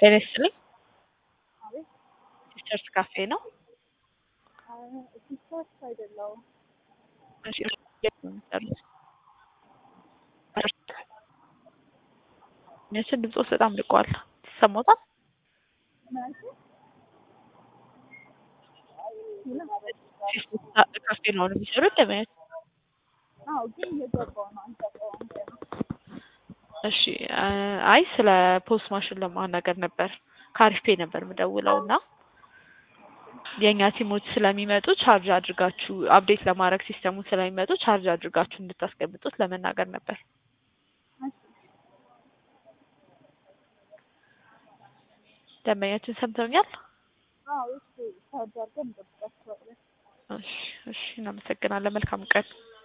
ጤና ይስጥልኝ። አቤት ሲስተርስ ካፌ ነው። ሲስተርስ አይደለሁም። እሺ፣ የት ነው የምትሰሩት? እነሱን ድምፆች በጣም ልቀዋል። ይሰማዎታል? ሲስተርስ ካፌ ነው የሚሰሩት ለማየት አዎ ግን እየገባሁ ነው። አልገባሁም ገና። እሺ አይ ስለ ፖስት ማሽን ለማናገር ነበር ከአሪፍ ፔ ነበር የምደውለው እና የእኛ ቲሞች ስለሚመጡ ቻርጅ አድርጋችሁ አፕዴት ለማድረግ ሲስተሙን ስለሚመጡ ቻርጅ አድርጋችሁ እንድታስቀምጡት ለመናገር ነበር። ደንበኛችን ሰምተውኛል? አዎ እሱ ቻርጅ አድርገን እንጠብቃቸዋለን። እሺ እሺ፣ እናመሰግናለን። መልካም ቀን።